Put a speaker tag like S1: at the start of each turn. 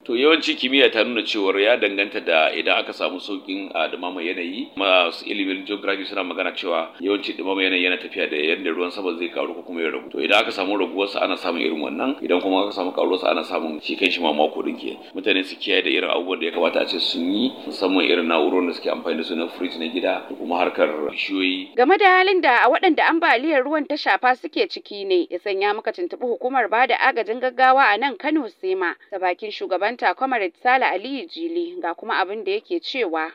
S1: to yawanci kimiyya ta nuna cewar ya danganta da idan aka samu saukin a dumama yanayi masu ilimin geography suna magana cewa yawanci dumama yanayi yana tafiya da yadda ruwan sama zai karu ko kuma ya ragu to idan aka samu raguwarsa ana samun irin wannan idan kuma aka samu karuwarsa ana samun shi kan shi ma mako din ke mutane su kiyaye da irin abubuwan da ya kamata a ce sun yi musamman irin na'urorin da suke amfani da su na fridge na gida da kuma harkar bishiyoyi
S2: game da halin da a waɗanda ambaliyar ruwan ta shafa suke ciki ne ya sanya muka tuntuɓi hukumar bada agajin gaggawa a nan Kano Sema ta bakin shugabanta Comrade Sale Aliyu Jili ga kuma abin da yake cewa